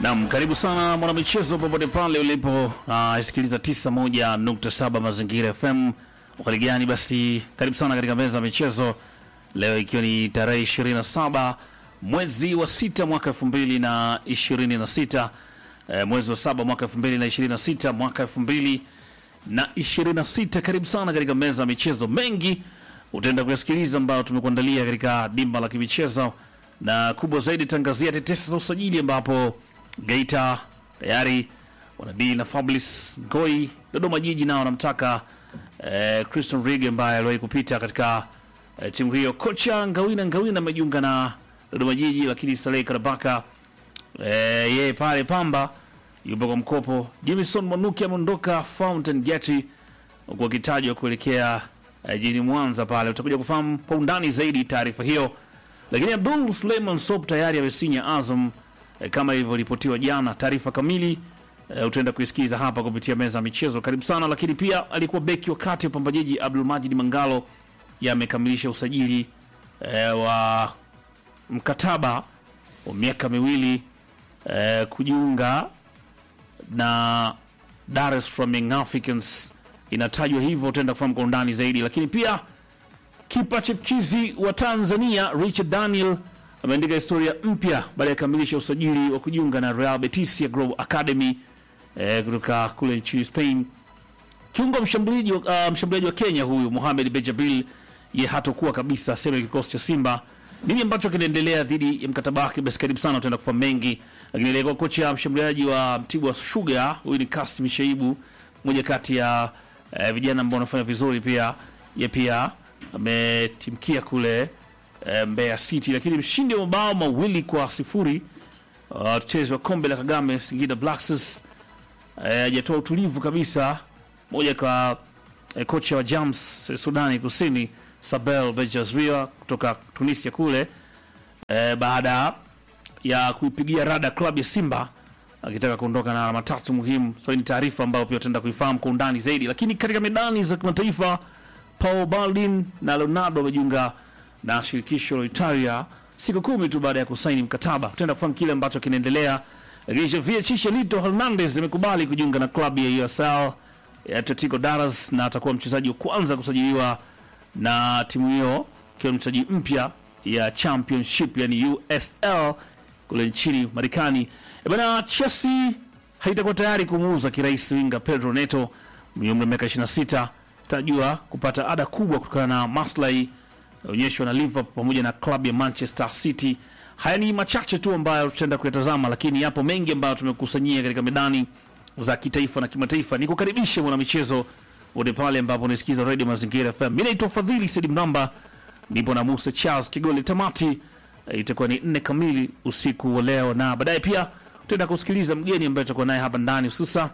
Naam, karibu sana mwanamichezo popote pale ulipo, uh, sikiliza 91.7 Mazingira FM. Hali gani? Basi karibu sana katika meza ya michezo leo, ikiwa ni tarehe 27 mwezi wa sita mwaka 2026 eh, mwezi wa saba mwaka 2026 mwaka 2026. Karibu sana katika meza ya michezo, mengi utaenda kuyasikiliza ambayo tumekuandalia katika dimba la kimichezo, na kubwa zaidi tangazia tetesi za usajili ambapo Geita tayari wanadili na Fabrice Ngoi. Dodoma Jiji nao wanamtaka eh, Christian Rig ambaye aliwahi kupita katika eh, timu hiyo. Kocha Ngawina Ngawina amejiunga na Dodoma Jiji, lakini Saleh Karabaka eh, yeye pale Pamba yupo kwa mkopo. Jimison Mwanuki ameondoka Fountain Gate huku akitajwa kuelekea eh, jijini Mwanza pale. Utakuja kufahamu kwa undani zaidi taarifa hiyo, lakini Abdul Suleiman Sop tayari amesinya Azam eh, kama ilivyoripotiwa jana. Taarifa kamili eh, utaenda kuisikiza hapa kupitia meza ya michezo. Karibu sana. Lakini pia alikuwa beki wakati wa Pamba Jiji Abdul Majid Mangalo yamekamilisha usajili eh, wa mkataba wa miaka miwili eh, kujiunga na Dar es Salaam Young Africans, inatajwa hivyo. Utaenda kufahamu kwa undani zaidi, lakini pia kipa chipkizi wa Tanzania Richard Daniel ameandika historia mpya baada ya kukamilisha usajili wa kujiunga na Real Betis ya Global Academy eh, kutoka kule nchini Spain. Kiungo mshambuliaji wa, uh, mshambuliaji wa Kenya huyu Mohamed Bejabil ye hatokuwa kabisa sehemu ya kikosi cha Simba. Nini ambacho kinaendelea dhidi ya mkataba wake? Basi karibu sana, utaenda kufahamu mengi. Lakini aliyekuwa kocha mshambuliaji wa Mtibwa Sugar huyu ni Kasim Shaibu, mmoja kati ya eh, vijana ambao wanafanya vizuri pia. Ye pia ametimkia kule eh, Mbeya City, lakini mshindi wa mabao mawili kwa sifuri uh, mchezo wa kombe la Kagame Singida Black Stars hajatoa utulivu kabisa. Moja kwa eh, kocha wa Jams Sudani Kusini Sabel Bejazria kutoka Tunisia kule eh, baada ya kuipigia rada klabu ya Simba akitaka kuondoka na alama tatu muhimu. So ni taarifa ambayo pia tutaenda kuifahamu kwa undani zaidi, lakini katika medani za kimataifa Paul Baldin na Leonardo wamejiunga na shirikisho la Italia siku kumi tu baada ya kusaini mkataba. Tutaenda kufahamu kile ambacho kinaendelea. Lakini Javier Chicharito Hernandez amekubali kujiunga na klabu ya USL ya Atletico Dallas na atakuwa mchezaji wa kwanza kusajiliwa na timu hiyo, ikiwa ni mchezaji mpya ya Championship yani USL kule nchini Marekani. E bana, Chelsea haitakuwa tayari kumuuza kirahisi winga Pedro Neto mwenye umri wa miaka 26 tajua kupata ada kubwa kutokana na maslahi onyeshwa na Liverpool pamoja na klabu ya Manchester City. Haya ni machache tu ambayo tutaenda kuyatazama, lakini yapo mengi ambayo tumekusanyia katika medani za kitaifa na kimataifa. Nikukaribishe mwanamichezo wote pale ambapo unasikiza Radio Mazingira FM. Mimi naitwa Fadhili Said Mnamba, nipo na Musa Charles Kigoli. Tamati eh, itakuwa ni nne kamili usiku wa leo, na baadaye pia tutaenda kusikiliza mgeni ambaye tutakuwa naye hapa ndani hususa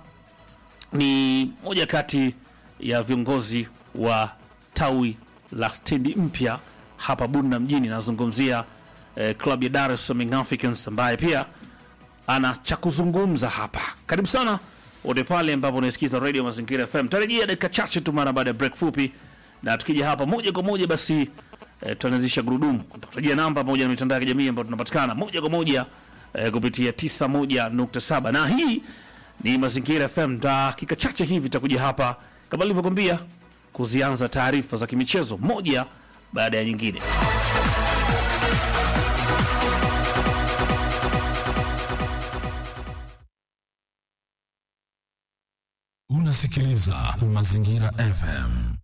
ni moja kati ya viongozi wa tawi la stendi mpya hapa Bunda mjini. Nazungumzia eh, klabu ya Dar es Salaam Young Africans ambaye pia ana cha kuzungumza hapa. Karibu sana wote pale ambapo unasikiza Radio Mazingira FM. Tarajia dakika chache tu mara baada ya break fupi, na tukija hapa moja kwa moja basi eh, tutaanzisha gurudumu. Tutajia namba pamoja na mitandao ya kijamii ambayo tunapatikana moja kwa moja eh, kupitia 91.7 na hii ni Mazingira FM. Dakika chache hivi takuja hapa kama nilivyokwambia kuzianza taarifa za kimichezo moja baada ya nyingine. Unasikiliza Mazingira FM.